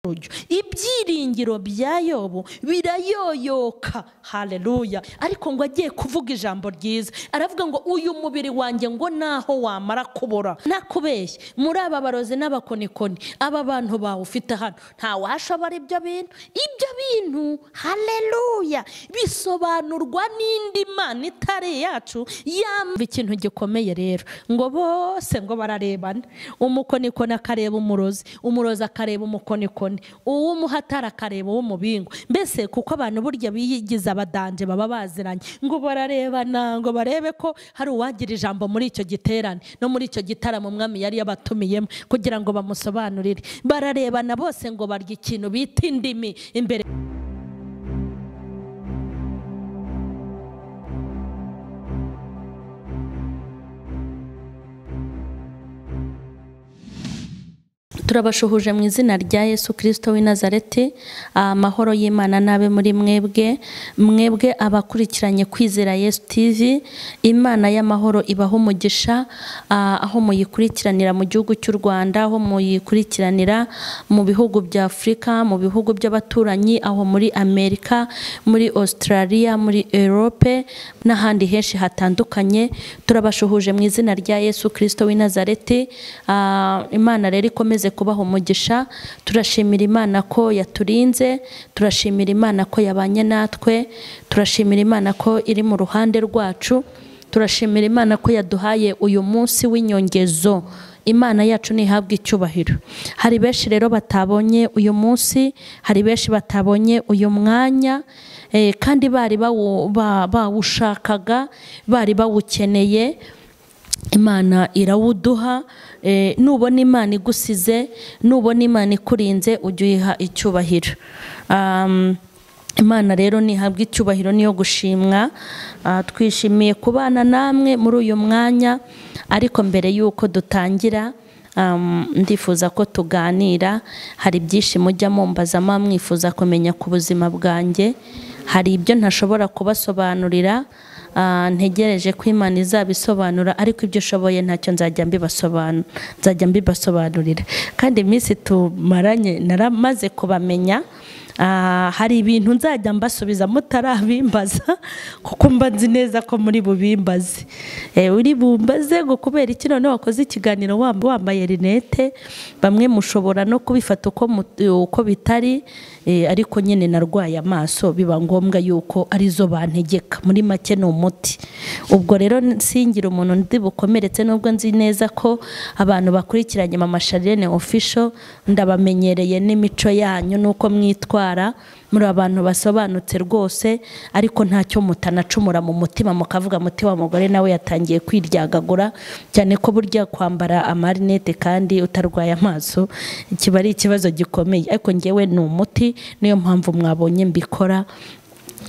buryo ibyiringiro bya yobu birayoyoka hareruya ariko ngo agiye kuvuga ijambo ryiza aravuga ngo uyu mubiri wanjye ngo naho wamara kubora nakubeshye muri aba barozi n'abakonikoni aba bantu bawufite hano ntawashobora ibyo bintu ibyo bintu hareruya bisobanurwa n'indi mana itari iyacu yamva ikintu gikomeye rero ngo bose ngo bararebana umukonikoni akareba umurozi umurozi akareba umukonikoni uw'umuhatara akareba uw'umubingo mbese kuko abantu burya biyigize abadanje baba baziranye ngo bararebana ngo barebe ko hari uwagira ijambo muri icyo giterane no muri icyo gitaramo umwami yari yabatumiyemo kugira ngo bamusobanurire bararebana bose ngo barya ikintu bita indimi imbere turabashuhuje mu izina rya yesu kirisito w'i nazareti amahoro y'imana n'abe muri mwebwe mwebwe abakurikiranye kwizera yesu tivi imana y'amahoro ibaho umugisha ah, aho muyikurikiranira mu gihugu cy'u rwanda aho muyikurikiranira mu bihugu bya afurika mu bihugu by'abaturanyi aho muri amerika muri australia muri europe n'ahandi henshi hatandukanye turabashuhuje mu izina rya yesu kirisito w'i nazareti Ah, imana rero ikomeze kubaha umugisha turashimira imana ko yaturinze turashimira imana ko yabanye natwe turashimira imana ko iri mu ruhande rwacu turashimira imana ko yaduhaye uyu munsi w'inyongezo imana yacu ntihabwe icyubahiro hari benshi rero batabonye uyu munsi hari benshi batabonye uyu mwanya eh, kandi bari bawu- ba- bawushakaga bari bawukeneye imana irawuduha eh, nubona imana igusize nubona imana ikurinze ujye uyiha icyubahiro Um, imana rero ntihabwa icyubahiro niyo gushimwa Ah, twishimiye kubana namwe muri uyu mwanya ariko mbere y'uko dutangira Um, ndifuza ko tuganira hari byinshi mujya mumbaza muba mwifuza kumenya ku buzima bwanjye hari ibyo ntashobora kubasobanurira ah, ntegereje ko imana izabisobanura ariko ibyo ushoboye ntacyo nzajya mbibasobanu- nzajya mbibasobanurira kandi iminsi tumaranye naramaze kubamenya ah, hari ibintu nzajya mbasubiza mutarabimbaza kuko mba nzi neza ko muri bubimbaze Eh, uri bumbaze ngo kubera iki none wakoze ikiganiro wam- wambaye rinete bamwe mushobora no kubifata uko mu- uko bitari eh, ariko nyine narwaye amaso biba ngombwa yuko arizo bantegeka muri make ni umuti ubwo rero nsingira umuntu ndi bukomeretse nubwo nzi neza ko abantu bakurikiranye mama Charlene official ndabamenyereye n'imico yanyu nuko mwitwara muri abantu basobanutse rwose ariko ntacyo mutanacumura mu mutima mukavuga muti wa mugore nawe yatangiye kwiryagagura cyane ko burya kwambara amarinete kandi utarwaye amaso kiba ari ikibazo gikomeye ariko ngewe ni umuti niyo mpamvu mwabonye mbikora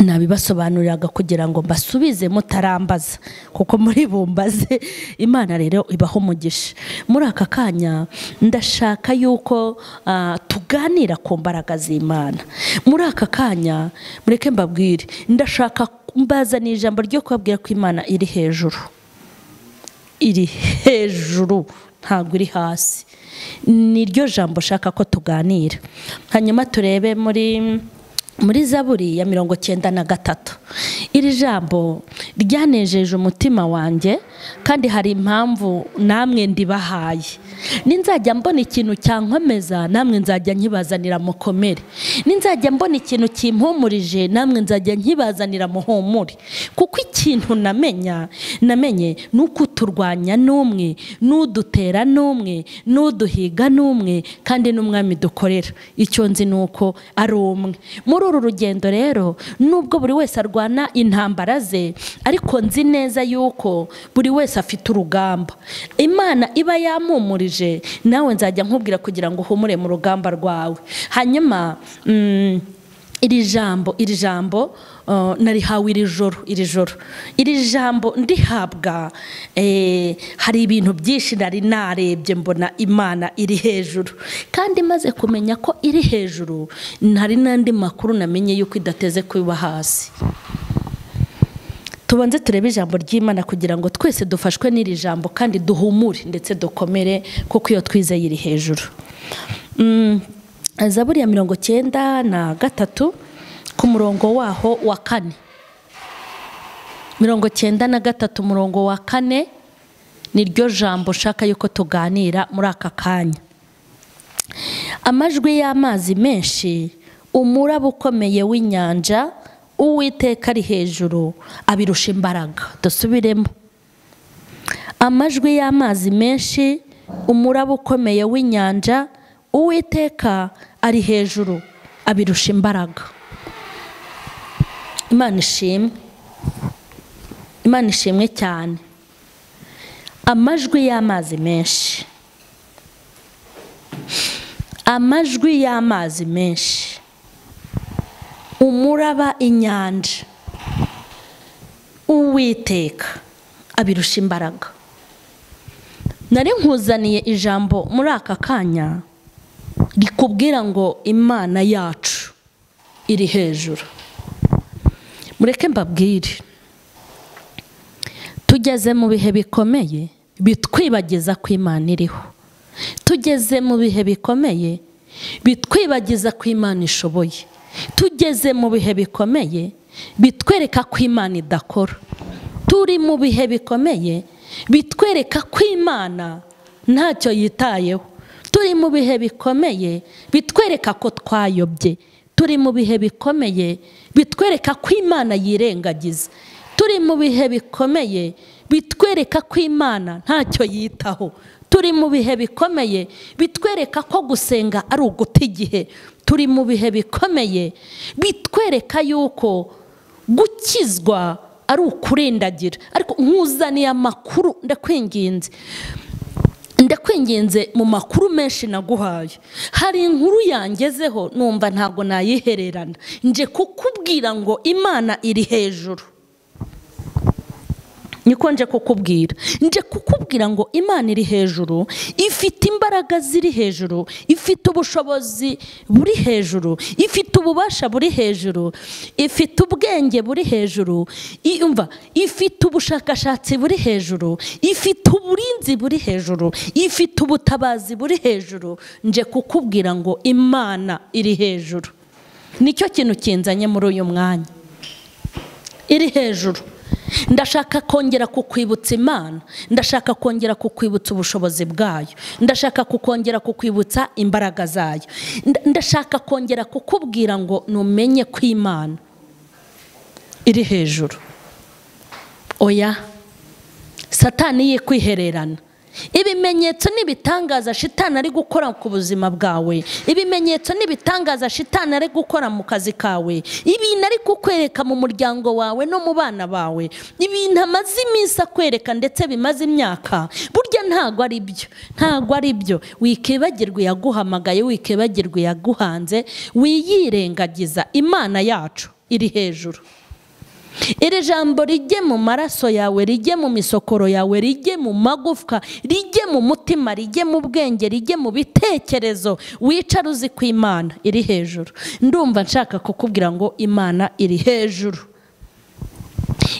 nabibasobanuriraga kugira ngo mbasubize mutarambaza kuko muri bumbaze imana rero ibaho umugisha muri aka kanya ndashaka yuko ah, tuganira ku mbaraga z'imana muri aka kanya mureke mbabwire ndashaka mbazanira ijambo ryo kubabwira ko imana iri hejuru iri hejuru ntabwo iri hasi niryo jambo ushaka ko tuganira hanyuma turebe muri muri zaburi ya mirongo cyenda na gatatu iri jambo ryanejeje umutima wanjye kandi hari impamvu namwe ndibahaye ninzajya mbona ikintu cyankomeza namwe nzajya nkibazanira mukomere ninzajya mbona ikintu kimpumurije namwe nzajya nkibazanira muhumure kuko ikintu namenya namenye ni uko uturwanya n'umwe n'udutera n'umwe n'uduhiga n'umwe kandi n'umwami dukorera icyo nzi ni uko ari umwe muri uru rugendo rero nubwo buri wese arwana intambara ze ariko nzi neza yuko buri wese afite urugamba imana iba yampumurije nawe nzajya nkubwira kugira ngo uhumure mu rugamba rwawe hanyuma mm, iri jambo iri jambo uh, narihawe iri joro iri joro iri jambo ndihabwa eh, hari ibintu byinshi nari narebye mbona imana iri hejuru kandi maze kumenya ko iri hejuru hari n'andi makuru namenye yuko idateze kuba hasi tubanze turebe ijambo ry'imana kugira ngo twese dufashwe n'iri jambo kandi duhumure ndetse dukomere kuko iyo twizeye iri hejuru Mm, zaburi ya mirongo cyenda na gatatu ku murongo waho wa kane mirongo cyenda na gatatu umurongo wa kane ni ryo jambo ushaka yuko tuganira muri aka kanya amajwi y'amazi menshi umuraba ukomeye w'inyanja uwiteka ari hejuru abirusha imbaraga dusubiremo amajwi y'amazi menshi umuraba ukomeye w'inyanja uwiteka ari hejuru abirusha imbaraga imana ishimwe imana ishimwe cyane amajwi y'amazi menshi amajwi y'amazi menshi umuraba inyanja uwiteka abirusha imbaraga nari nkuzaniye ijambo muri aka kanya rikubwira ngo imana yacu iri hejuru mureke mbabwire tugeze mu bihe bikomeye bitwibagiza ko imana iriho tugeze mu bihe bikomeye bitwibagiza ko imana ishoboye tugeze mu bihe bikomeye bitwereka ko imana idakora turi mu bihe bikomeye bitwereka ko imana ntacyo yitayeho turi mu bihe bikomeye bitwereka ko twayobye turi mu bihe bikomeye bitwereka ko imana yirengagiza turi mu bihe bikomeye bitwereka ko imana ntacyo yitaho turi mu bihe bikomeye bitwereka ko gusenga ari uguta igihe turi mu bihe bikomeye bitwereka yuko gukizwa ari ukurindagira ariko nkuzaniye amakuru ndakwinginze ndakwinginze mu makuru menshi naguhaye hari inkuru yangezeho numva ntabwo nayihererana nje kukubwira ngo imana iri hejuru niko nje kukubwira nje kukubwira ngo imana iri hejuru ifite imbaraga ziri hejuru ifite ubushobozi buri hejuru ifite ububasha buri hejuru ifite ubwenge buri hejuru yumva ifite ubushakashatsi buri hejuru ifite uburinzi buri hejuru ifite ubutabazi buri hejuru nje kukubwira ngo imana iri hejuru nicyo kintu kinzanye muri uyu mwanya iri hejuru ndashaka kongera kukwibutsa imana ndashaka kongera kukwibutsa ubushobozi bwayo ndashaka kukongera kukwibutsa imbaraga zayo ndashaka kongera kukubwira ngo numenye ko imana iri hejuru oya satani ye kwihererana ibimenyetso n'ibitangaza shitani ari gukora ku buzima bwawe ibimenyetso n'ibitangaza shitani ari gukora mu kazi kawe ibintu ari kukwereka mu muryango wawe no mu bana bawe ibintu amaze iminsi akwereka ndetse bimaze imyaka burya ntabwo ari byo ntabwo ari byo wikibagirwa yaguhamagaye wikibagirwa yaguhanze wiyirengagiza imana yacu iri hejuru iri jambo rijye mu maraso yawe rijye mu misokoro yawe rijye mu magufwa rijye mu mutima rijye mu bwenge rijye mu bitekerezo wicara uzi ku imana iri hejuru ndumva nshaka kukubwira ngo imana iri hejuru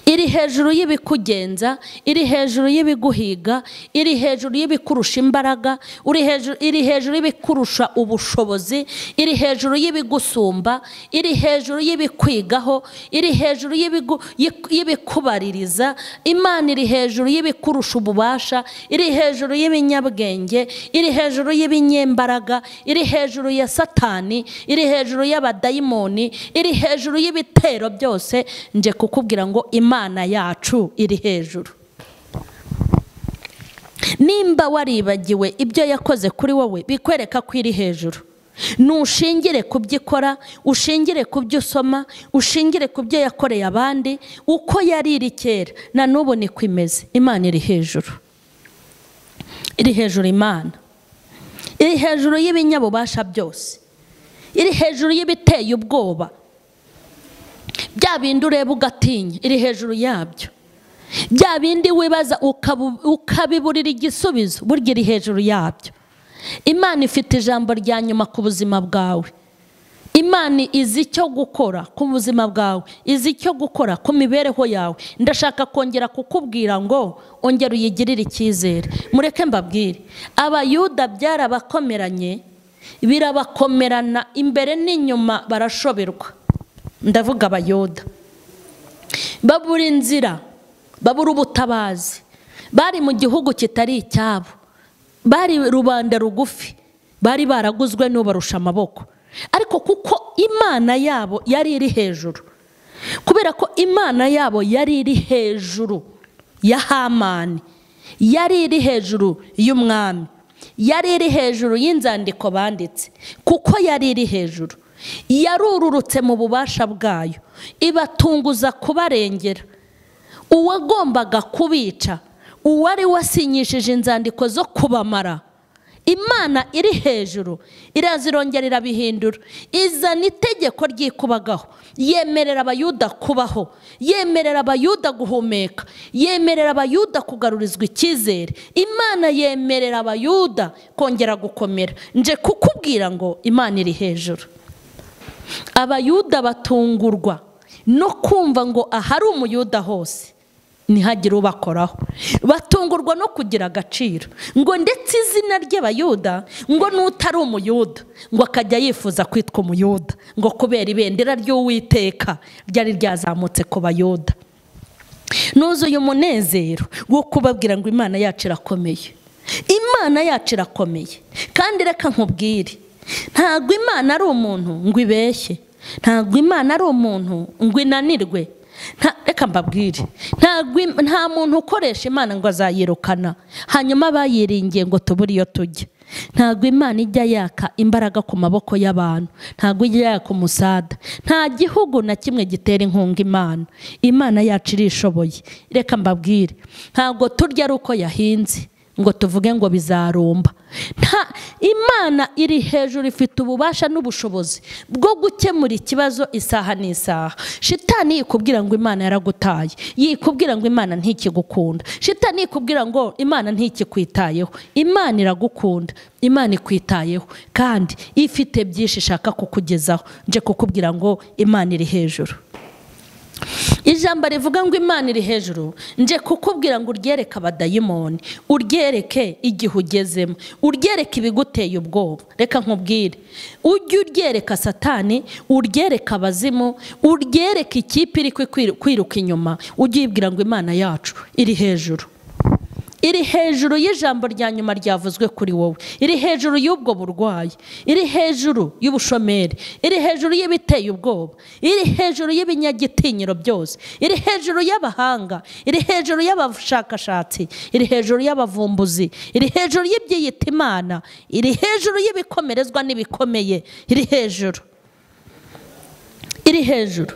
iri hejuru y'ibikugenza iri hejuru y'ibiguhiga iri hejuru y'ibikurusha imbaraga iri hejuru y'ibikurusha ubushobozi iri hejuru y'ibigusumba iri hejuru y'ibikwigaho iri hejuru y'ibikubaririza imana iri hejuru y'ibikurusha ububasha iri hejuru y'ibinyabwenge iri hejuru y'ibinyembaraga iri hejuru ya satani iri hejuru y'abadayimoni iri hejuru y'ibitero byose nje kukubwira ngo imana yacu iri hejuru nimba waribagiwe ibyo yakoze kuri wowe bikwereka ko iri hejuru nushingire ku byo ikora ushingire ku byo usoma ushingire ku byo yakoreye abandi uko yari iri kera na n'ubu niko imeze imana iri hejuru iri hejuru imana iri hejuru y'ibinyabubasha byose iri hejuru y'ibiteye ubwoba bya bindi ureba ugatinya iri hejuru yabyo bya bindi wibaza ukabiburira igisubizo burya iri hejuru yabyo imana ifite ijambo rya nyuma ku buzima bwawe imana izi icyo gukora ku buzima bwawe izi icyo gukora ku mibereho yawe ndashaka kongera kukubwira ngo ongera uyigirire icyizere mureke mbabwire abayuda byarabakomeranye birabakomerana imbere n'inyuma barashoberwa ndavuga abayoda babura inzira babura ubutabazi bari mu gihugu kitari icyabo bari rubanda rugufi bari baraguzwe n'ubarusha amaboko ariko kuko imana yabo yari iri hejuru kubera ko imana yabo yari iri hejuru ya hamani yari iri hejuru y'umwami yari iri hejuru y'inzandiko banditse kuko yari iri hejuru yarururutse mu bubasha bwayo ibatunguza kubarengera uwagombaga kubica uwari wasinyishije inzandiko zo kubamara imana iri hejuru iraza irongera irabihindura izana itegeko ryikubagaho yemerera abayuda kubaho yemerera abayuda guhumeka yemerera abayuda kugarurizwa icyizere imana yemerera abayuda kongera gukomera nje kukubwira ngo imana iri hejuru abayuda batungurwa no kumva ngo ahari umuyuda hose ntihagire ubakoraho batungurwa no kugira agaciro ngo ndetse izina ry'abayuda ngo n'utari umuyuda ngo akajya yifuza kwitwa umuyuda ngo kubera ibendera ry'uwiteka ryari ryazamutse ku bayuda nuzuye umunezero wo kubabwira ngo imana yacu irakomeye imana yacu irakomeye kandi reka nkubwire ntabwo imana ari umuntu ngo ibeshye ntabwo imana ari umuntu ngo inanirwe Nta- reka mbabwire ntabwo im- nta muntu ukoresha imana ngo azayirukana hanyuma abayiringiye ngo tubure iyo tujya ntabwo imana ijya yaka imbaraga ku maboko y'abantu ntabwo ijya yaka umusada nta gihugu na kimwe gitera inkunga imana imana yacu irishoboye reka mbabwire ntabwo turya ari uko yahinze ngo tuvuge ngo bizarumba nta imana iri hejuru ifite ububasha n'ubushobozi bwo gukemura ikibazo isaha n'isaha shitani yikubwira ngo imana yaragutaye yikubwira ngo imana ntikigukunda shitani yikubwira ngo imana ntikikwitayeho imana iragukunda imana ikwitayeho kandi ifite byinshi ishaka kukugezaho nje kukubwira ngo imana iri hejuru ijambo rivuga ngo imana iri hejuru nje kukubwira ngo uryereke abadayimoni uryereke igihe ugezemo uryereke ibiguteye ubwoba reka nkubwire ujye uryereka satani uryereka abazimu uryereke ikipe iri kwikwiru- kwiruka inyuma ujye uyibwira ngo imana yacu iri hejuru iri hejuru y'ijambo rya nyuma ryavuzwe kuri wowe iri hejuru y'ubwo burwayi iri hejuru y'ubushomeri iri hejuru y'ibiteye ubwoba iri hejuru y'ibinyagitinyiro byose iri hejuru y'abahanga iri hejuru y'abashakashatsi iri hejuru y'abavumbuzi iri hejuru y'ibyiyita imana iri hejuru y'ibikomerezwa n'ibikomeye iri hejuru iri hejuru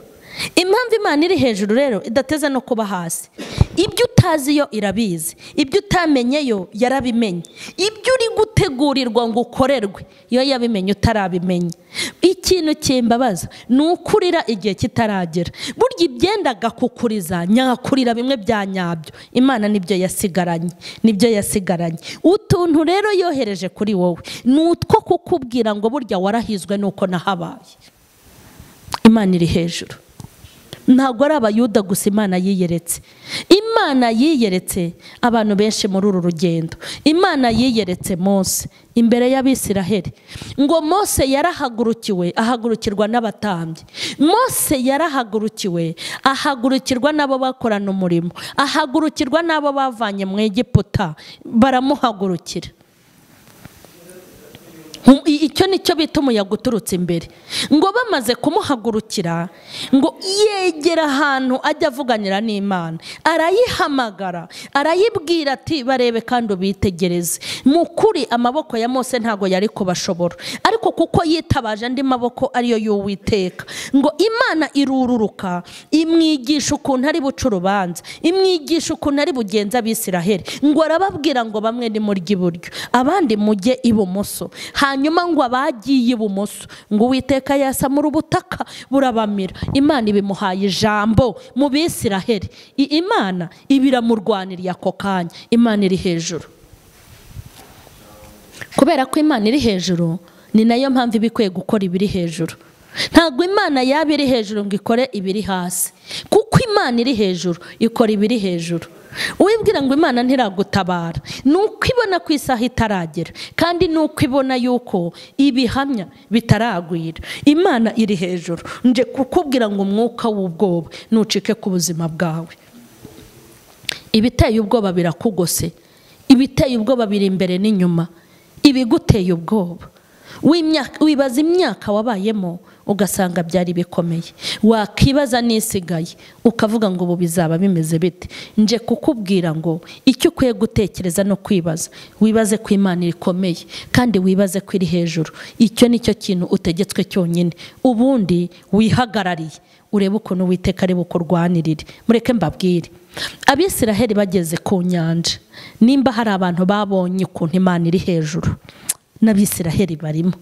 impamvu imana iri hejuru rero idateze no kuba hasi ibyo utazi yo irabizi ibyo utamenye yo yarabimenye ibyo uri gutegurirwa ngo ukorerwe yo yabimenye utarabimenya ikintu kimbabaza ni ukurira igihe kitaragera burya ibyendaga kukuriza nyakurira bimwe bya nyabyo imana nibyo yasigaranye nibyo yasigaranye utuntu rero yohereje kuri wowe ni utwo kukubwira ngo burya warahizwe nuko nahabaye imana iri hejuru ntabwo ari abayuda gusa imana yiyeretse imana yiyeretse abantu benshi muri uru rugendo imana yiyeretse mose imbere y'abisiraheli ngo mose yarahagurukiwe ahagurukirwa n'abatambyi mose yarahagurukiwe ahagurukirwa n'abo bakorana umurimo ahagurukirwa n'abo bavanye mu egiputa baramuhagurukira Nku- i- icyo ni cyo bita umuyaga uturutse imbere ngo bamaze kumuhagurukira ngo yegera ahantu ajya avuganira n'imana arayihamagara arayibwira ati barebe kandi ubitegereze mu kuri amaboko ya mose ntabwo yari kubashobora ariko kuko yitabaje andi maboko ariyo y'uwiteka ngo imana irururuka imwigisha ukuntu ari buca urubanza imwigisha ukuntu ari bugenza abisiraheli ngo arababwira ngo bamwe ni murya iburyo abandi mujye ibumoso hanyuma ngo abagiye ibumoso ngo uwiteka yasamura ubutaka burabamira imana ibimuhaye ijambo mu bisiraheli I- imana ibiramurwaniriye ako kanya imana iri hejuru kubera ko imana iri hejuru ni nayo mpamvu iba ikwiye gukora ibiri hejuru ntabwo imana yaba iri hejuru ngo ikore ibiri hasi kuko imana iri hejuru ikora ibiri hejuru wibwira ngo imana ntiragutabara ni uko ibona ku isaha itaragera kandi ni uko ibona yuko ibihamya bitaragwira imana iri hejuru nje kukubwira ngo umwuka w'ubwoba ntucike ku buzima bwawe ibiteye ubwoba birakugose ibiteye ubwoba biri imbere n'inyuma ibiguteye ubwoba wibaza imyaka wabayemo ugasanga byari bikomeye wakibaza n'isigaye ukavuga ngo ubu bizaba bimeze bite nje kukubwira ngo icyo ukwiye gutekereza no kwibaza wibaze ko imana rikomeye kandi wibaze ko iri hejuru icyo ni cyo kintu utegetswe cyonyine ubundi wihagarariye urebe ukuntu witeka ari bukurwanirire mureke mbabwire abisiraheli bageze ku nyanja nimba hari abantu babonye ukuntu imana iri hejuru n'abisiraheli barimo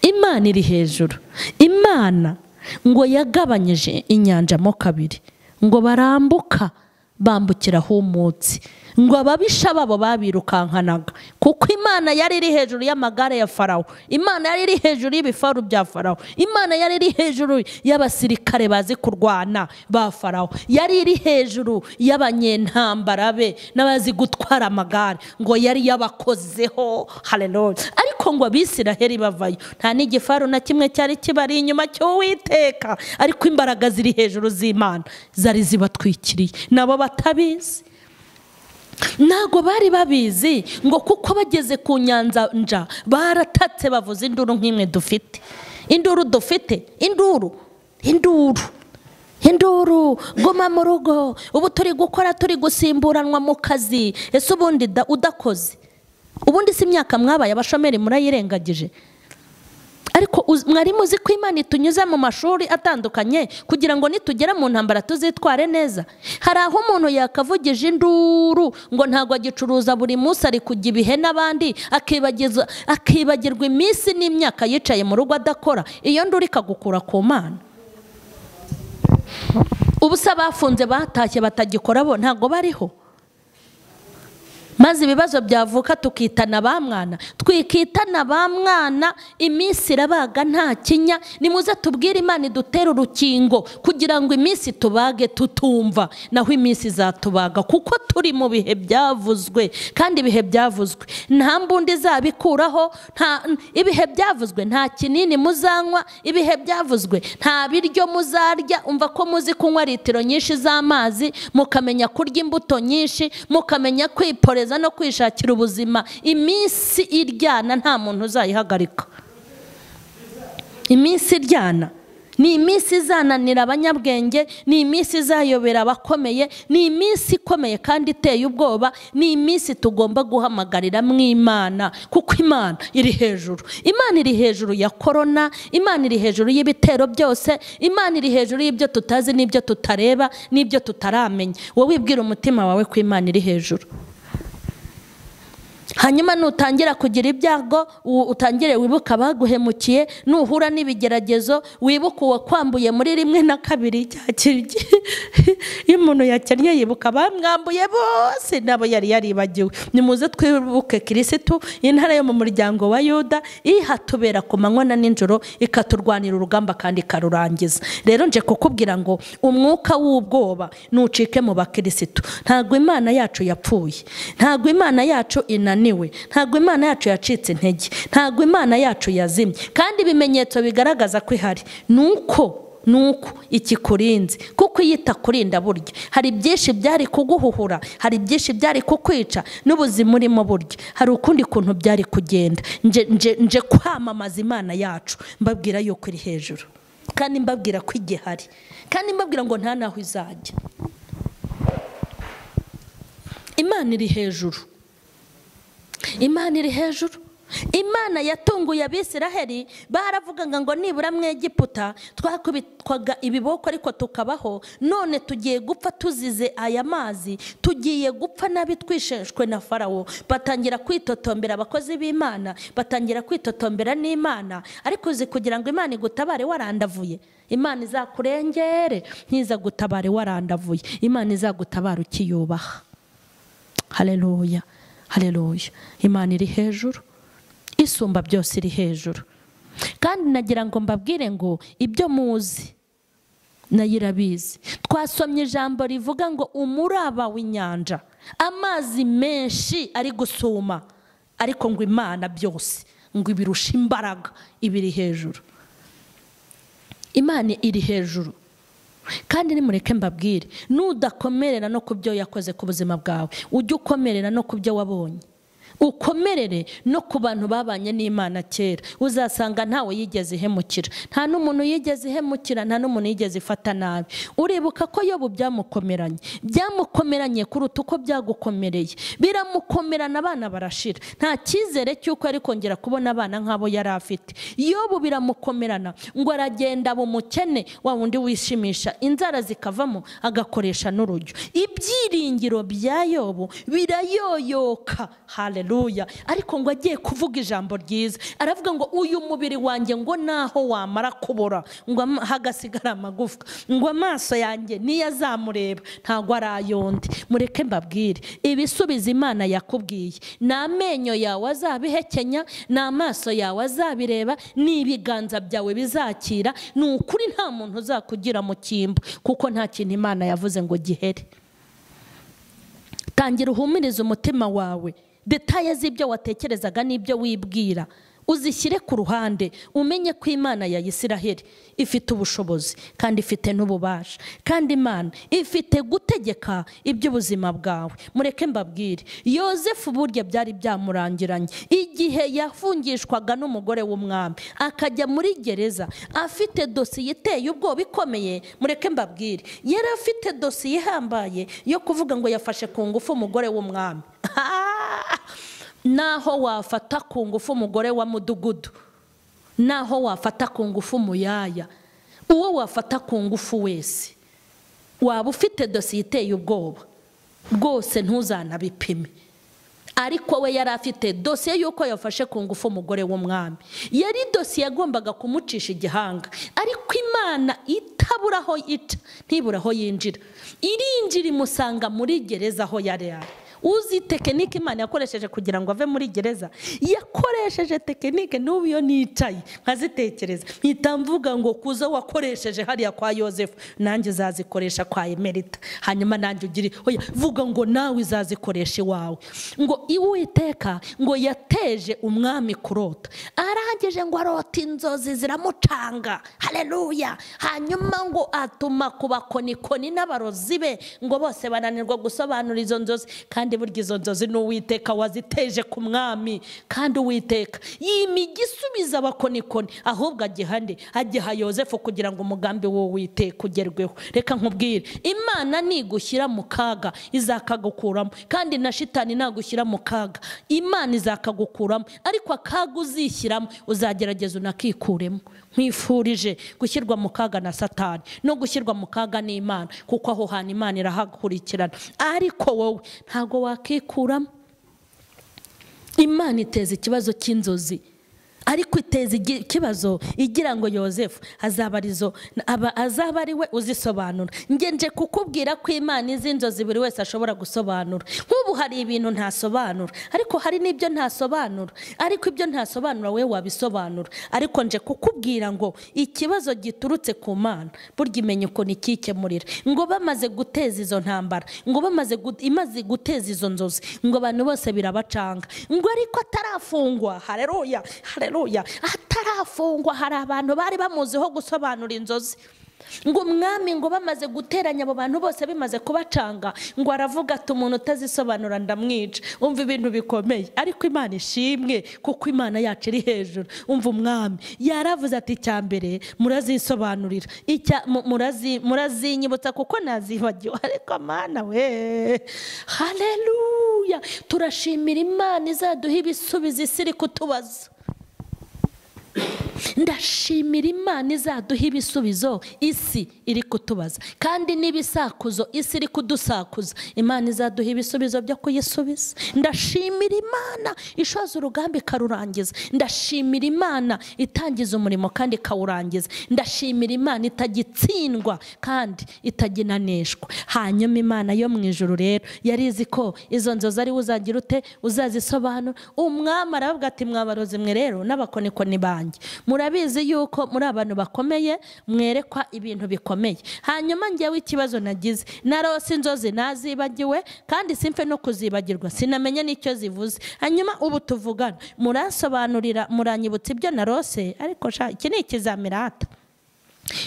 imana iri hejuru imana ngo yagabanyije inyanja mo kabiri ngo barambuka bambukira humutse ngo ababisha babo babirukankanaga kuko imana yari iri hejuru y'amagare ya farawo imana yari iri hejuru y'ibifaru bya farawo imana yari iri hejuru y'abasirikare bazi kurwana ba farawo yari iri hejuru y'abanyentambara be n'abazi gutwara amagare ngo yari yabakozeho hareruya ariko ngo abisiraheli bavayo nta n'igifaru na kimwe cyari kibari inyuma cy'uwiteka ariko imbaraga ziri hejuru z'imana zari zibatwikiriye nabo batabizi ntabwo bari babizi ngo kuko bageze ku nyanzanja baratatse bavuze induru nk'imwe dufite induru dufite induru induru induru guma mu rugo ubu turi gukora turi gusimburanwa mu kazi ese ubundi udakoze ubundi si imyaka mwabaye abashomeri murayirengagije ariko mwari muzi ko imana itunyuze mu mashuri atandukanye kugira ngo nitugera mu ntambara tuzitware neza hari aho umuntu yakavugije induru ngo ntabwo agicuruza buri munsi ari kujya ibihe n'abandi akibagirwa iminsi n'imyaka yicaye mu rugo adakora iyo nduru ikagukura ku mana ubu se abafunze batashye batagikora bo ntabwo bariho maze ibibazo byavuka tukitana ba mwana twikitana ba mwana iminsi irabaga nta kinya nimuze tubwire imana idutere urukingo kugira ngo iminsi tubage tutumva naho iminsi izatubaga kuko turi mu bihe byavuzwe kandi ibihe byavuzwe nta mbundi izabikuraho ibihe byavuzwe nta kinini muzanywa ibihe byavuzwe nta biryo muzarya umva ko muzi kunywa litiro nyinshi z'amazi mukamenya kurya imbuto nyinshi mukamenya kwiporeza no kwishakira ubuzima iminsi iryana nta muntu uzayihagarika iminsi iryana ni iminsi izananira abanyabwenge ni iminsi izayobera abakomeye ni iminsi ikomeye kandi iteye ubwoba ni iminsi tugomba guhamagarira mu imana kuko imana iri hejuru imana iri hejuru ya korona imana iri hejuru y'ibitero byose imana iri hejuru y'ibyo tutazi n'ibyo tutareba n'ibyo tutaramenya wowe wibwira umutima wawe ko imana iri hejuru hanyuma nutangira kugira ibyago utangire wibuke abaguhemukiye nuhura n'ibigeragezo wibuke uwo kwambuye muri rimwe na kabiri iyo umuntu yakennye yibuka abamwambuye bose nabo yari yaribagiwe nimuze twibuke kirisitu intara yo mu muryango wa yuda ihatubera ku manywa na nijoro ikaturwanira urugamba kandi ikarurangiza rero nje kukubwira ngo umwuka w'ubwoba nucike mu bakirisitu ntabwo imana yacu yapfuye ntabwo imana yacu inaniye niwe ntabwo imana yacu yacitse intege ntabwo imana yacu yazimye kandi ibimenyetso bigaragaza ko ihari ni uko ni uko ikikurinze kuko iyo itakurinda burya hari byinshi byari kuguhuhura hari byinshi byari kukwica n'ubuzima urimo burya hari ukundi kuntu byari kugenda nje kwamamaza imana yacu mbabwira yuko iri hejuru kandi mbabwira ko igihari kandi mbabwira ngo nta n'aho izajya imana iri hejuru imana iri hejuru imana yatunguye abisiraheli baravugaga ngo nibura mwegiputa twakubitwaga ibiboko ariko tukabaho none tugiye gupfa tuzize aya mazi tugiye gupfa nabi twisheshwe na farawo batangira kwitotombera abakozi b'imana batangira kwitotombera n'imana ariko uzi kugira ngo imana igutabare warandavuye imana izakurengere ntizagutabare warandavuye imana izagutabara ukiyubaha hareruya hareruya imana iri hejuru isumba byose iri hejuru kandi nagira ngo mbabwire ngo ibyo muzi nayo irabizi twasomye ijambo rivuga ngo umuraba w'inyanja amazi menshi ari gusuma ariko ngo imana byose ngo ibirusha imbaraga ibiri hejuru imana iri hejuru kandi nimureke mbabwire nudakomerera no ku byo yakoze ku buzima bwawe ujye ukomerera no ku byo wabonye ukomerere no ku bantu babanye n'imana kera uzasanga ntawe yigeze ihemukira nta n'umuntu yigeze ihemukira nta n'umuntu yigeze ifata nabi uribuka ko yobu byamukomeranye byamukomeranye kuruta uko byagukomereye biramukomerana abana barashira nta cyizere cy'uko ari kongera kubona abana nk'abo yari afite yobu biramukomerana ngo aragenda aba umukene wa wundi wishimisha inzara zikavamo agakoresha n'urujyo ibyiringiro bya yobu birayoyoka hareruya ariko ngo agiye kuvuga ijambo ryiza aravuga ngo uyu mubiri wanjye ngo naho wamara kubora ngo ama- hagasigara amagufwa ngo amaso yanjye niyo azamureba ntabwo ari ay'undi mureke mbabwire ibisubizo imana yakubwiye ni amenyo yawe azabihekenya ni amaso yawe azabireba ni ibiganza byawe bizakira ni ukuri nta muntu uzakugira mu cyimbo kuko nta kintu imana yavuze ngo gihere tangira uhumurize umutima wawe detaye z'ibyo watekerezaga n'ibyo wibwira uzishyire ku ruhande umenye ko imana ya isiraheli ifite ubushobozi kandi ifite n'ububasha kandi imana ifite gutegeka iby'ubuzima bwawe mureke mbabwire yozefu burya byari byamurangiranye igihe yafungishwaga n'umugore w'umwami akajya muri gereza afite dosiye iteye ubwoba ikomeye mureke mbabwire yari afite dosiye ihambaye yo kuvuga ngo yafashe ku ngufu umugore w'umwami naho wafata ku ngufu umugore wa mudugudu naho wafata ku ngufu umuyaya uwo wafata ku ngufu wese waba ufite dosiye iteye ubwoba rwose ntuzanabipime ariko we yari afite dosiye y'uko yafashe ku ngufu umugore w'umwami yari dosiye yagombaga kumucisha igihanga ariko imana itabura aho ica ntibura aho yinjira irinjira imusanga muri gereza aho yari ari uzi tekinike imana yakoresheje kugira ngo ave muri gereza yakoresheje tekinike n'ubu iyo nicaye nkazitekereza mpita mvuga ngo kuzo wakoresheje hariya kwa yosefu nanjye uzazikoresha kwa emerita hanyuma nanjye ugire oya vuga ngo nawe uzazikoresha iwawe ngo iwiteka ngo yateje umwami kurota arangije ngo arota inzozi ziramucanga hareruya hanyuma ngo atuma ku bakonikoni n'abarozi be ngo bose bananirwa gusobanura izo nzozi kandi burya izo nzozi ni uwiteka waziteje ku mwami kandi uwiteka yimiga isubiza abakonikoni ahubwo agiha nde agiha yosefu kugira ngo umugambi w'uwiteka ugerweho reka nkubwire imana nigushyira mu kaga izakagukuramo kandi na shitani nagushyira mu kaga imana izakagukuramo ariko akaga uzishyiramo uzagerageza unakikuremo nkwifurije gushyirwa mu kaga na satani no gushyirwa mu kaga n'imana kuko aho hantu imana irahakurikirana ariko wowe ntabwo wakikuramo imana iteza ikibazo cy'inzozi ariko iteza igi- ikibazo igira ngo yosefu azaba arizo aba- azaba ari we uzisobanura njye nje kukubwira ko imana izi inzozi buri wese ashobora gusobanura nk'ubu hari ibintu ntasobanura ariko hari n'ibyo ntasobanura ariko ibyo ntasobanura wowe wabisobanura ariko nje kukubwira ngo ikibazo giturutse ku mana burya imenya ukuntu ikikemurira ngo bamaze guteza izo ntambara ngo bamaze gu- imaze guteza izo nzozi ngo abantu bose birabacanga ngo ariko atarafungwa hareruya hareruya atarafungwa hari abantu bari bamuziho gusobanura inzozi ngo umwami ngo bamaze guteranya abo bantu bose bimaze kubacanga ngo aravuga ati umuntu utazisobanura ndamwica umva ibintu bikomeye ariko imana ishimwe kuko imana yacu iri hejuru umva umwami yaravuze ati icya mbere murazisobanurira icya mu- murazi- murazinyibutsa kuko nazibagiwe ariko mana we hareruya turashimira imana izaduha ibisubizo isi iri kutubaza ndashimira imana izaduha ibisubizo isi iri kutubaza kandi n'ibisakuzo isi iri kudusakuza imana izaduha ibisubizo byo kuyisubiza ndashimira imana ishoza urugamba ikarurangiza ndashimira imana itangiza umurimo kandi ikawurangiza ndashimira imana itagitsindwa kandi itaginanishwa hanyuma imana yo mu ijoro rero yari izi ko izo nzozi ari we uzagira ute uzazisobanura umwami aravuga ati mwabarozi mwe rero n'abakonikoni banjye murabizi yuko muri abantu bakomeye mwerekwa ibintu bikomeye hanyuma ngewe ikibazo nagize narose inzozi nazibagiwe kandi simfe no kuzibagirwa sinamenye n'icyo zivuze hanyuma ubu tuvugana muransobanurira muranyibutsa ibyo narose ariko sha iki ni ikizamirata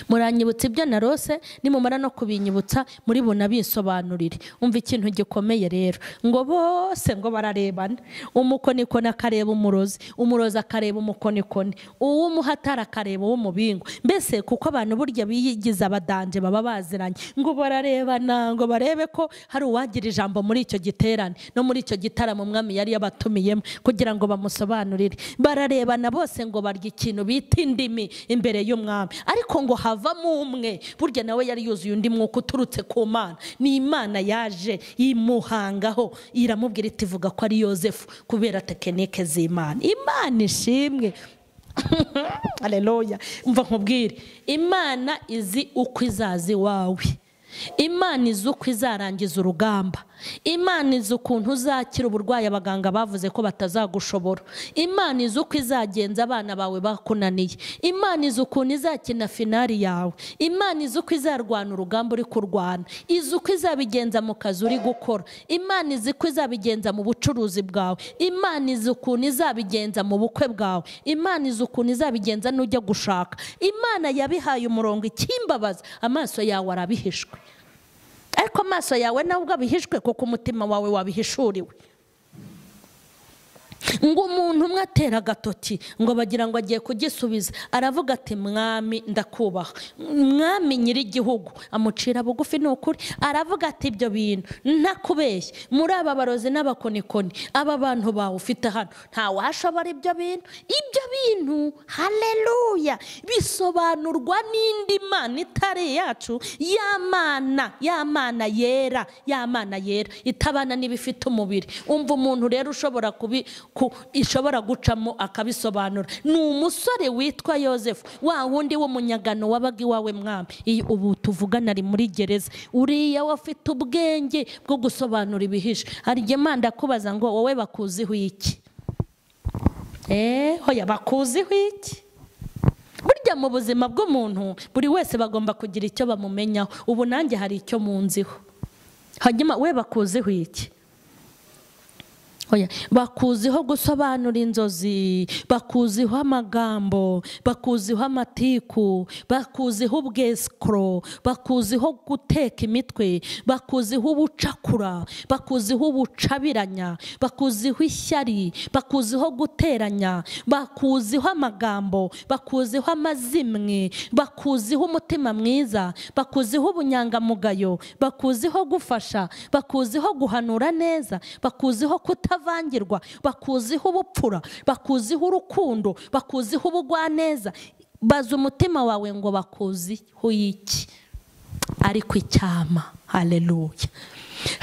muranyibutsa ibyo narose nimumara no kubinyibutsa muri bunabisobanurire umva ikintu gikomeye rero ngo bose ngo bararebana umukonikoni akareba umurozi umurozi akareba umukonikoni uw'umuhatara akareba uw'umubingo mbese kuko abantu burya biyigiza abadanje baba baziranye ngo bararebana ngo barebe ko hari uwagira ijambo muri icyo giterane no muri icyo gitaramo umwami yari yabatumiyemo kugira ngo bamusobanurire bararebana bose ngo barya ikintu bita indimi imbere y'umwami ariko ngo ngo havamo umwe burya nawe yari yuzuye undi mwuka uturutse ku mana ni imana yaje imuhangaho iramubwira iti vuga ko ari yosefu kubera tekinike z'imana imana ishimwe hareruya mva nkubwire imana izi uko izaza iwawe imana izi uko izarangiza urugamba imana izi ukuntu uzakira uburwayi abaganga bavuze ko batazagushobora imana izi uko izagenza abana bawe bakunaniye imana izi ukuntu izakina finari yawe imana izi uko izarwana urugamba uri kurwana izi uko izabigenza mu kazi uri gukora imana izi uko izabigenza mu bucuruzi bwawe imana izi ukuntu izabigenza mu bukwe bwawe imana izi ukuntu izabigenza n'ujya gushaka imana yabihaye umurongo ikimbabaza amaso yawe arabihishwe ariko amaso yawe nawe ubwo abihishwe kuko umutima wawe wabihishuriwe ngo umuntu umwe atera agatoki ngo bagira ngo agiye kugisubiza aravuga ati mwami ndakubaha mwami nyir'igihugu amucira bugufi ni ukuri aravuga ati ibyo bintu ntakubeshye muri aba barozi n'abakonikoni aba bantu bawe ufite hano ntawashobora ibyo bintu ibyo bintu hareruya bisobanurwa n'indi mana itari iyacu y'amana y'amana yera y'amana yera itabana n'ibifite umubiri umva umuntu rero ushobora kubi ishobora gucamo akabisobanura ni umusore witwa yosefu wa wundi w'umunyagano wabaga iwawe mwami ubu tuvugana ari muri gereza uriya afite ubwenge bwo gusobanura ibihishe hari igihe manda akubaza ngo wowe bakuziho iki hoya bakuziho iki burya mu buzima bw'umuntu buri wese bagomba kugira icyo bamumenyaho ubu nanjye hari icyo munziho hanyuma we bakuziho iki bakuziho gusobanura inzozi bakuziho amagambo bakuziho amatiku bakuziho ubwesikoro bakuziho guteka imitwe bakuziho ubucakura bakuziho ubucabiranya bakuziho ishyari bakuziho guteranya bakuziho amagambo bakuziho amazimwe bakuziho umutima mwiza bakuziho ubunyangamugayo bakuziho gufasha bakuziho guhanura neza bakuziho kuta bavangirwa bakuziho ubupfura bakuziho urukundo bakuziho ubugwaneza baza umutima wawe ngo bakuziho iki ariko icyama hareruya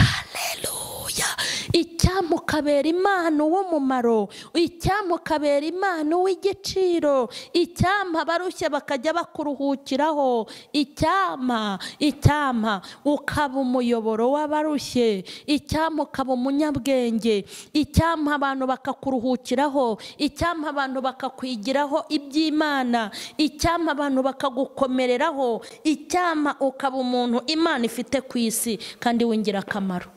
hareruya icyama ukabera impano w'umumaro icyama ukabera impano w'igiciro icyama abarushye bakajya bakuruhukiraho icyama icyama ukaba umuyoboro w'abarushye icyama ukaba umunyabwenge icyama abantu bakakuruhukiraho icyama abantu bakakwigiraho iby'imana icyama abantu bakagukomereraho icyama ukaba umuntu imana ifite ku isi kandi w'ingirakamaro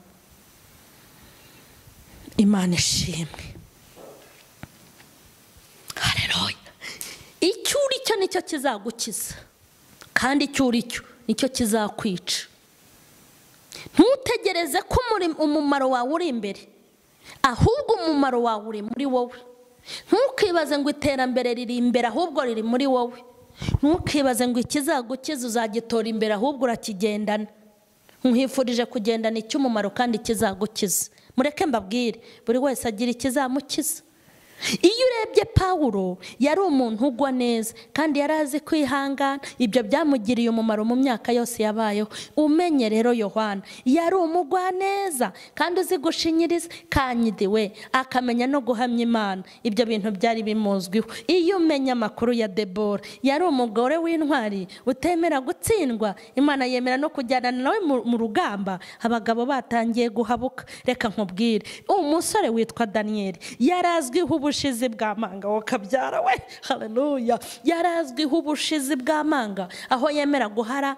imana ishimwe hareruya icyo uri cyo nicyo kizagukiza kandi icyo uri cyo nicyo kizakwica ntutegereze ko umumaro wawe uri imbere ahubwo umumaro wawe uri muri wowe ntukibaze ngo iterambere riri imbere ahubwo riri muri wowe ntukibaze ngo ikizagukiza uzagitora imbere ahubwo urakigendana nkwifurije kugendana icy'umumaro kandi kizagukiza mureke mbabwire buri wese agira ikizamukiza iyo urebye pawuro yari umuntu ugwa neza kandi yari azi kwihangana ibyo byamugiriye umumaro mu myaka yose yabayeho umenye rero yohana yari umugwaneza kandi uzi gushinyiriza kanyidiwe akamenya no guhamya imana ibyo bintu byari bimuzwiho iyo umenya amakuru ya debora yari umugore w'intwari utemera gutsindwa imana yemera no kujyana nawe mu rugamba abagabo batangiye guhabuka reka nkubwire umusore witwa daniyeli yari azwiho ubu ubushizi bw'amanga wakabyara we hareruya yari azwiho ubushizi bw'amanga aho yemera guhara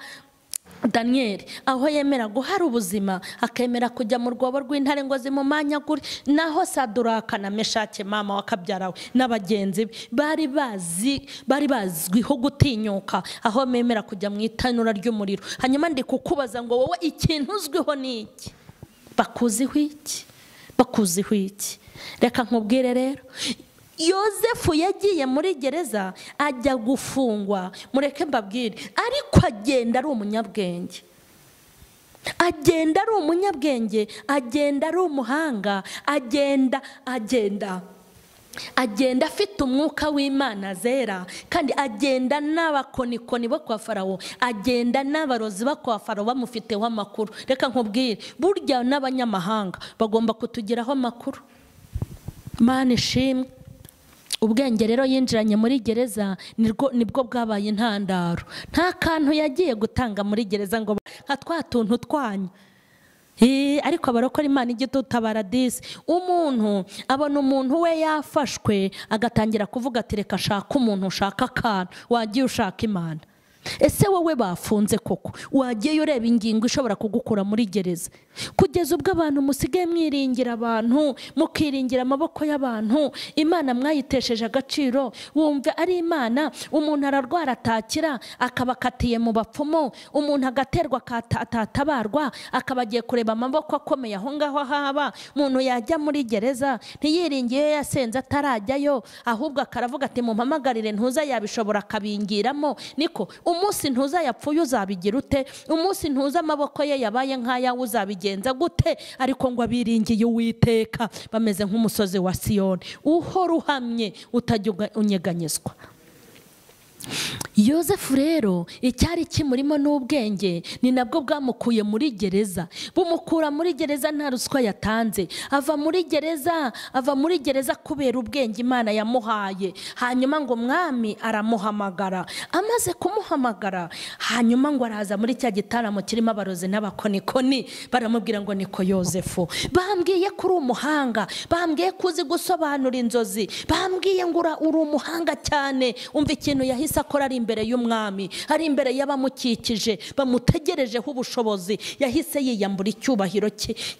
daniyeli aho yemera guhara ubuzima akemera kujya mu rwobo rw'intare ngo zimumanyagure naho saduraka na meshake mama wakabyarawe n'abagenzi be bari bazi bari bazwiho gutinyuka aho bemera kujya mu itanura ry'umuriro hanyuma ndi kukubaza ngo wowe ikintu uzwiho ni iki bakuziho iki bakuziho iki reka nkubwire rero yosefu yagiye muri gereza ajya gufungwa mureke mbabwire ariko agenda ari umunyabwenge agenda ari umunyabwenge agenda ari umuhanga agenda agenda agenda afite umwuka w'imana zera kandi agenda n'abakonikoni bo kwa farawo agenda n'abarozi bo kwa farawo bamufiteho amakuru reka nkubwire burya n'abanyamahanga bagomba kutugiraho amakuru mani ishimwe ubwenge rero yinjiranye muri gereza nibwo bwabaye intandaro nta kantu yagiye gutanga muri gereza ngo nka twa tuntu twanyu ariko abarokora imana igitutabara disi umuntu abona umuntu we yafashwe agatangira kuvuga ati reka shaka umuntu ushaka akantu wagiye ushaka imana ese wowe bafunze koko wagiye ureba ingingo ishobora kugukura muri gereza kugeza ubwo abantu musigaye mwiringira abantu mukiringira amaboko y'abantu imana mwayitesheje agaciro wumve ari imana umuntu ararwara atakira akaba akatiye mu bapfumu umuntu agaterwa atatabarwa akaba agiye kureba amaboko akomeye aho ngaho haba umuntu yajya muri gereza ntiyiringiye iyo yasenze atarajyayo ahubwo akaravuga ati mumpamagarire ntuza yabishobora akabingiramo niko umunsi ntuza yapfuye uzabigira ute umunsi ntuza amaboko ye yabaye nk'ayawe uzabigenza gute ariko ngo abiringiye uwiteka bameze nk'umusozi wa siyoni uhora uhamye utajya unyeganyezwa yosefu rero icyari kimurimo n'ubwenge ni nabwo bwamukuye muri gereza bumukura muri gereza nta ruswa yatanze ava muri gereza ava muri gereza kubera ubwenge imana yamuhaye hanyuma ngo umwami aramuhamagara amaze kumuhamagara hanyuma ngo araza muri cya gitaramo kirimo abarozi n'abakonikoni baramubwira ngo niko yosefu bambwiye ko uri umuhanga bambwiye ko uzi gusobanura inzozi bambwiye ngo uri umuhanga cyane umva ikintu yahise akora ari imbere y'umwami ari imbere y'abamukikije bamutegerejeho ubushobozi yahise yiyambura icyubahiro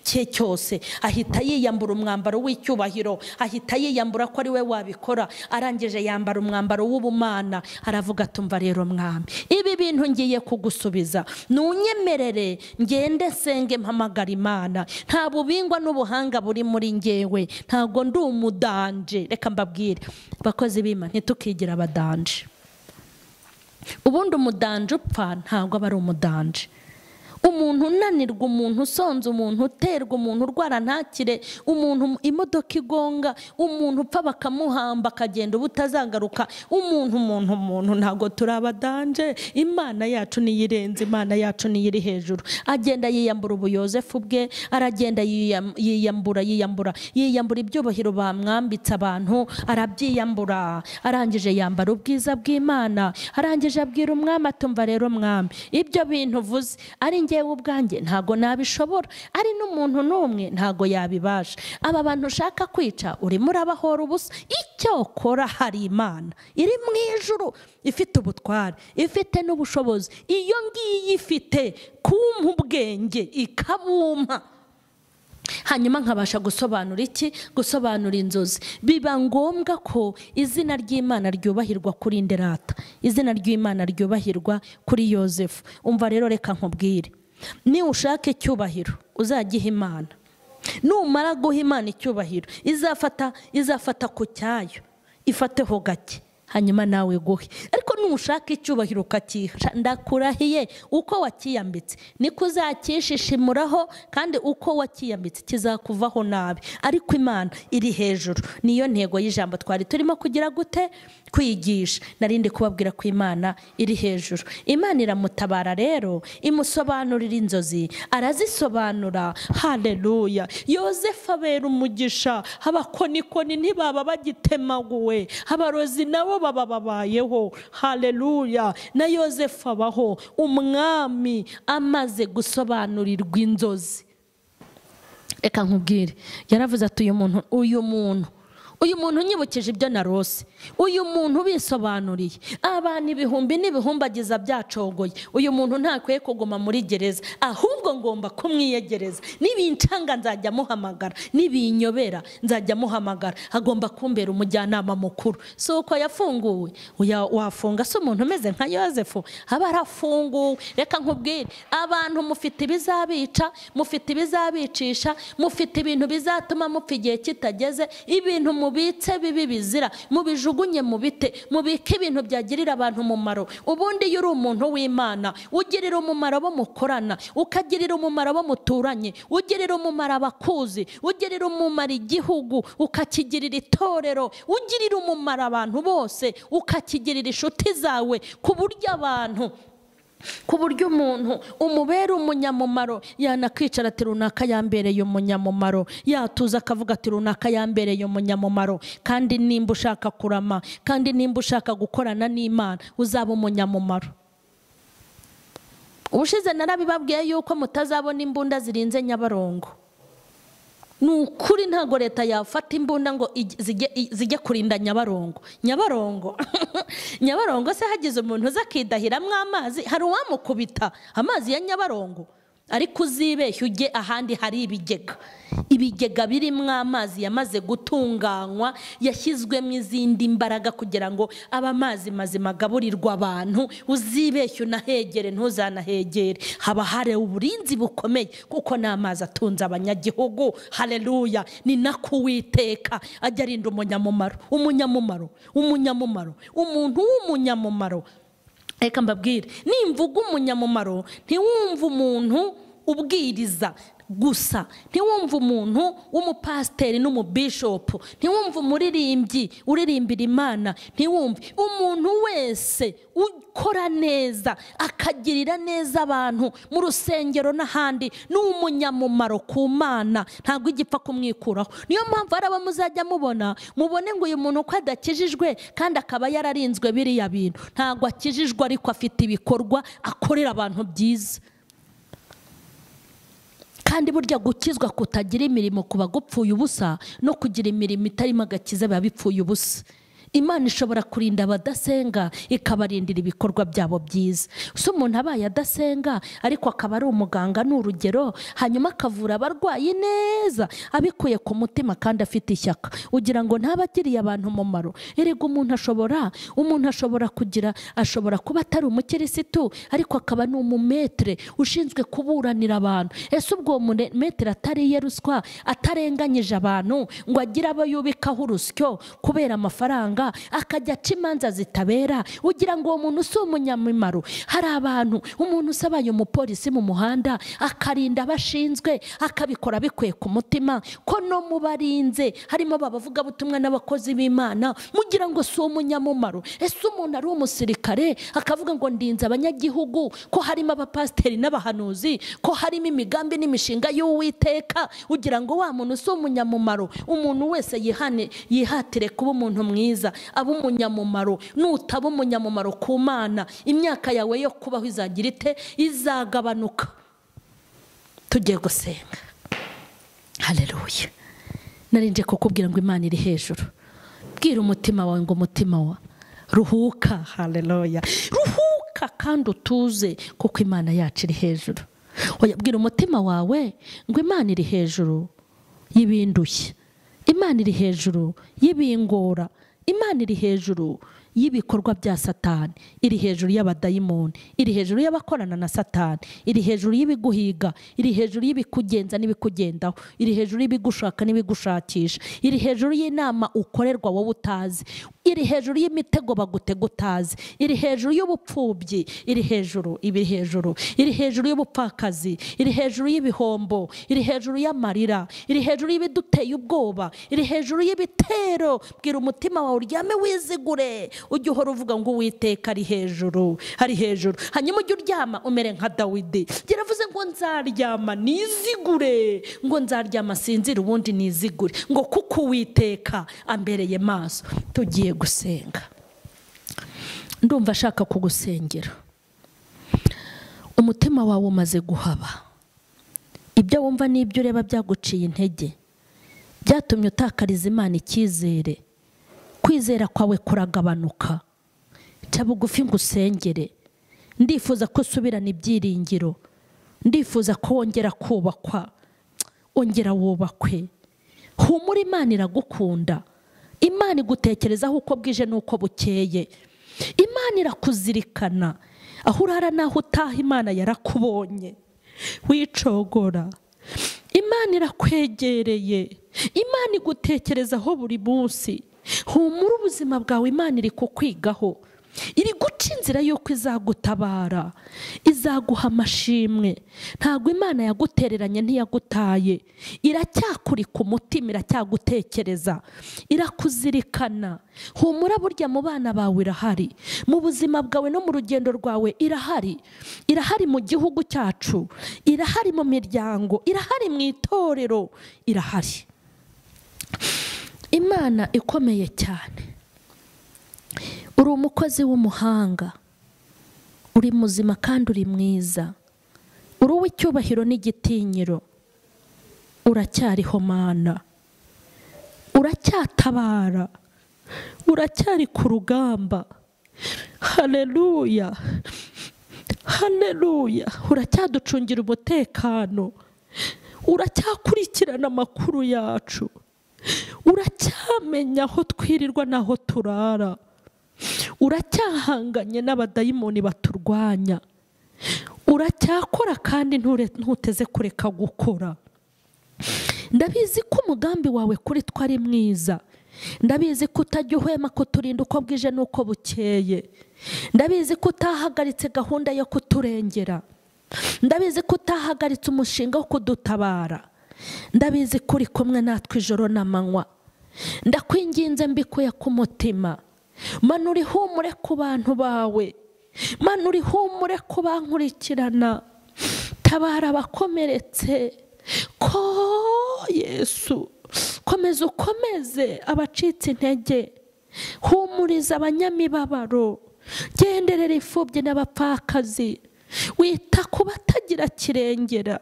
cye cyose ahita yiyambura umwambaro w'icyubahiro ahita yiyambura ko ari we wabikora arangije yambara umwambaro w'ubumana aravuga atumva rero mwami ibi bintu ngiye kugusubiza ntunyemerere ngende nsenge mpamagara imana nta bubingwa n'ubuhanga buri muri ngewe ntabwo ndi umudanje reka mbabwire bakozi b'ima ntitukigira abadanje ubundi umudanje upfa ntabwo aba ari umudanje umuntu unanirwa umuntu usonze umuntu uterwa umuntu urwara ntakire umuntu imodoka igonga umuntu upfa bakamuhamba akagenda uba utazagaruka umuntu umuntu umuntu ntabwo turi abadanje imana yacu niyo irenze imana yacu niyo iri hejuru agenda yiyambura ubuyozefu bwe aragenda yiyambura yiyambura yiyambura ibyubahiro bamwambitse abantu arabyiyambura arangije yambara ubwiza bw'imana arangije abwira umwami atumva rero mwami ibyo bintu uvuze ari ngewe ubwanjye ntabwo nabishobora ari n'umuntu n'umwe ntabwo yabibasha aba bantu ushaka kwica urimo urabahora ubusa icyo ukora hari imana iri mu ijuru ifite ubutware ifite n'ubushobozi iyo ngiyi ifite kumpa ubwenge ikabumpa hanyuma nkabasha gusobanura iki gusobanura inzozi biba ngombwa ko izina ry'imana ryubahirwa kuri nderata izina ry'imana ryubahirwa kuri yosefu umva rero reka nkubwire ni ushaka icyubahiro uzagiha imana numara guha imana icyubahiro izafata izafata ku cyayo ifateho gake hanyuma nawe guhe ariko nushaka icyubahiro ukakihisha ndakurahiye uko wakiyambitse niko uzacyishishimuraho kandi uko wakiyambitse kizakuvaho nabi ariko imana iri hejuru niyo ntego y'ijambo twari turimo kugira gute kwigisha narindi kubabwira ko imana iri hejuru imana iramutabara rero imusobanurira inzozi arazisobanura hareruya yosefu abera umugisha abakonikoni ntibaba bagitemaguwe abarozi nabo baba babayeho hareruya na yosefu abaho umwami amaze gusobanurirwa inzozi reka nkubwire yaravuze ati uyu muntu uyu muntu uyu muntu unyibukije ibyo narose uyu muntu ubisobanuriye abantu ibihumbi n'ibihumbi agize byacogoye uyu muntu ntakwiye kuguma muri gereza ahubwo ngomba kumwiyegereza n'ibincanga nzajya amuhamagara n'ibinyobera nzajya amuhamagara agomba kumbera umujyanama mukuru si uko yafunguwe Oya, wafunga se umuntu umeze nka yosefu aba arafunguwe reka nkubwire abantu mufite ibizabica mufite ibizabicisha mufite ibintu bizatuma mupfa igihe kitageze ibintu mubitse bibi bizira mubijugunye mu bite mubike ibintu byagirira abantu umumaro ubundi iyo uri umuntu w'imana ugirira umumaro abo mukorana ukagirira umumaro abo muturanye ugirira umumaro abakuzi ugirira umumaro igihugu ukakigirira itorero ugirira umumaro abantu bose ukakigirira inshuti zawe ku buryo abantu ku buryo umuntu umubera umunyamumaro yanakwicara ati runaka yambereye umunyamumaro yatuza akavuga ati runaka yambereye umunyamumaro kandi nimba ushaka kurama kandi nimba ushaka gukorana n'imana uzaba umunyamumaro ubushize narabibabwiye yuko mutazabona imbunda zirinze nyabarongo ni ukuri ntabwo leta yafata imbunda ngo ij- zijye- i- zijye kurinda nyabarongo nyabarongo nyabarongo se hagize umuntu uza akidahiramo amazi hari uwamukubita amazi ya nyabarongo ariko uzibeshye ujye ahandi hari ibigega ibigega birimo amazi yamaze gutunganywa yashyizwemo izindi mbaraga kugira ngo abe amazi mazima agaburirwa abantu uzibeshye unahegere ntuzanahegere haba hari uburinzi bukomeye kuko ni amazi atunze abanyagihugu hareruya ni nako uwiteka ajya arinda umunyamumaro umunyamumaro umunyamumaro umuntu w'umunyamumaro reka mbabwire nimvuga umunyamumaro ntiwumve umuntu ubwiriza gusa ntiwumve umuntu w'umupasiteri n'umubishopu ntiwumve umuririmbyi uririmbira imana ntiwumve umuntu wese ukora neza akagirira neza abantu mu rusengero n'ahandi ni umunyamumaro ku mana ntabwo igipfa kumwikuraho niyo mpamvu hari abo muzajya mubona mubone ngo uyu muntu uko adakijijwe kandi akaba yararinzwe biriya bintu ntabwo akijijwe ariko afite ibikorwa akorera abantu byiza kandi burya gukizwa kutagira imirimo kuba gupfuye ubusa no kugira imirimo itarimo agakiza biba bipfuye ubusa imana ishobora kurinda abadasenga ikabarindira ibikorwa byabo byiza si umuntu abaye adasenga ariko akaba ari umuganga ni urugero hanyuma akavura abarwayi neza abikuye ku mutima kandi afite ishyaka ugira ngo ntabe agiriye abantu umumaro erega umuntu ashobora umuntu ashobora kugira ashobora kuba atari umukirisitu ariko akaba ni umumetere ushinzwe kuburanira abantu ese ubwo uwo mumetere atariye ruswa atarenganyije abantu ngo agire abo yubikaho urusyo kubera amafaranga akajya aca imanza zitabera ugira ngo uwo muntu si umunyamimaro hari abantu umuntu usabaye umupolisi mu muhanda akarinda abashinzwe akabikora bikuye ku mutima ko no mu barinze harimo abavugabutumwa n'abakozi b'imana mugira ngo si umunyamumaro ese umuntu ari umusirikare akavuga ngo ndinze abanyagihugu ko harimo abapasiteri n'abahanuzi ko harimo imigambi n'imishinga y'uwiteka ugira ngo wa muntu si umunyamumaro umuntu wese yihane yihatire kuba umuntu mwiza abe umunyamumaro nutaba umunyamumaro ku mana imyaka yawe yo kubaho izagira ite izagabanuka tugiye gusenga hareruye narinje kukubwira ngo imana iri hejuru bwira umutima wawe ngo umutima wa ruhuka hareruya ruhuka kandi utuze kuko imana yacu iri hejuru Oya, bwira umutima wawe ngo imana iri hejuru y'ibindushya imana iri hejuru y'ibingora imana iri hejuru y'ibikorwa bya satani iri hejuru y'abadayimoni iri hejuru y'abakorana na satani iri hejuru y'ibiguhiga iri hejuru y'ibikugenza n'ibikugendaho iri hejuru y'ibigushaka n'ibigushakisha iri hejuru y'inama ukorerwa wowe utazi iri hejuru y'imitego bagutega utazi iri hejuru y'ubupfubyi iri hejuru iri hejuru iri hejuru y'ubupfakazi iri hejuru y'ibihombo iri hejuru y'amarira iri hejuru y'ibiduteye ubwoba iri hejuru y'ibitero bwira umutima wawe uryame wizigure ujye uhora uvuga ngo uwiteka ari hejuru ari hejuru hanyuma ujye uryama umere nka dawidi yaravuze ngo nzaryama nizigure ngo nzaryama sinzire ubundi nizigure ngo kuko uwiteka ambereye maso tugiye gusenga ndumva ashaka kugusengera umutima wawe umaze guhaba ibyo wumva n'ibyo ureba byaguciye intege byatumye utakariza imana icyizere kwizera kwawe kuragabanuka ca bugufi ngo usengere ndifuza ko usubirana ibyiringiro ndifuza ko wongera kubakwa ongera wubakwe humura imana iragukunda imana igutekerezaho uko bwije n'uko bukeye imana irakuzirikana aho urara n'aho utaha imana yarakubonye wicogora imana irakwegereye imana igutekerezaho buri munsi humura ubuzima bwawe imana iri kukwigaho iri guca inzira y'uko izagutabara izaguha amashimwe ntabwo imana yagutereranye ntiyagutaye iracyakurika umutima iracyagutekereza irakuzirikana humura burya mu bana bawe irahari mu buzima bwawe no mu rugendo rwawe irahari irahari mu gihugu cyacu irahari mu miryango irahari mu itorero irahari imana ikomeye cyane uri umukozi w'umuhanga uri muzima kandi uri mwiza uri uw'icyubahiro n'igitinyiro uracyariho mana uracyatabara uracyari ku rugamba hareruya hareruya uracyaducungira umutekano uracyakurikirana amakuru yacu uracyamenya aho twirirwa n'aho turara uracyahanganye n'abadayimoni baturwanya uracyakora kandi nture- ntuteze kureka gukora ndabizi ko umugambi wawe kuri twe ari mwiza ndabizi ko utajya uhwema kuturinda uko bwije n'uko bukeye ndabizi ko utahagaritse gahunda yo kuturengera ndabizi ko utahagaritse umushinga wo kudutabara ndabizi ko uri kumwe natwe ijoro n'amanywa ndakwinginze mbikuye ku mutima manura ihumure ku bantu bawe manura ihumure ku bankurikirana tabara abakomeretse ko yesu komeza ukomeze abacitse intege humuriza abanyamibabaro genderera imfubyi n'abapfakazi wita ku batagira kirengera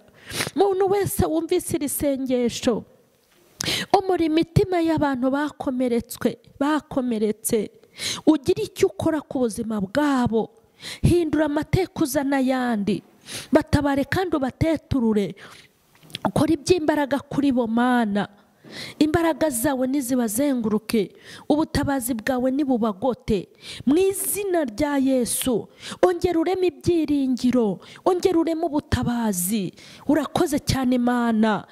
umuntu wese wumvise iri sengesho umura imitima y'abantu bakomeretswe bakomeretse ugira icyo ukora ku buzima bwabo hindura amateka uzana ayandi batabare kandi ubateturure ukora iby'imbaraga kuri bo mana imbaraga zawe ntizibazenguruke ubutabazi bwawe nibubagote mu izina rya yesu ongera ureme ibyiringiro ongera ureme ubutabazi urakoze cyane imana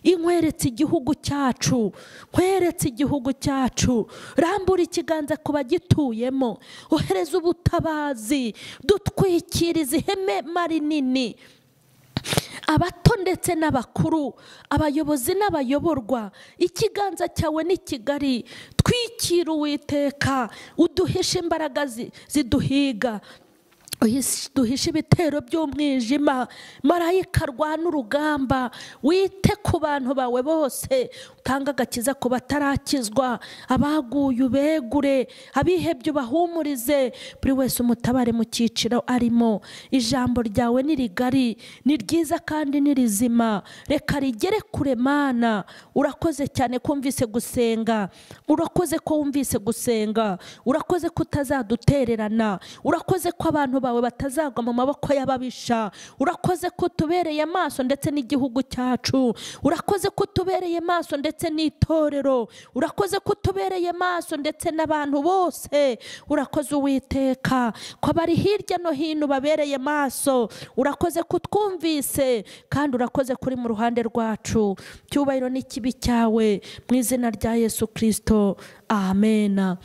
inkweretse igihugu cyacu nkweretse igihugu cyacu rambura ikiganza ku bagituyemo ohereza ubutabazi dutwikiriza ihema rinini abato ndetse n'abakuru abayobozi n'abayoborwa ikiganza cyawe ni kigari twikira uwiteka uduhishe imbaraga zi- ziduhiga uhis- duhishe ibitero by'umwijima marayika arwana urugamba wite ku bantu bawe bose utanga agakiza ku batarakizwa abaguye ubegure abihebye ubahumurize buri wese umutabare mu cyiciro arimo ijambo ryawe ni rigari ni ryiza kandi ni rizima reka rigere kure mana urakoze cyane ko wumvise gusenga urakoze ko wumvise gusenga urakoze ko utazadutererana urakoze ko abantu bawe batazagwa mu maboko y'ababisha urakoze ko utubereye amaso ndetse n'igihugu cyacu urakoze ko utubereye amaso ndetse n'itorero urakoze ko utubereye amaso ndetse n'abantu bose urakoze uwiteka ko abari hirya no hino babereye amaso urakoze ko utwumvise kandi urakoze kuri mu ruhande rwacu cyubahiro n'ikibi cyawe mu izina rya yesu kirisito amena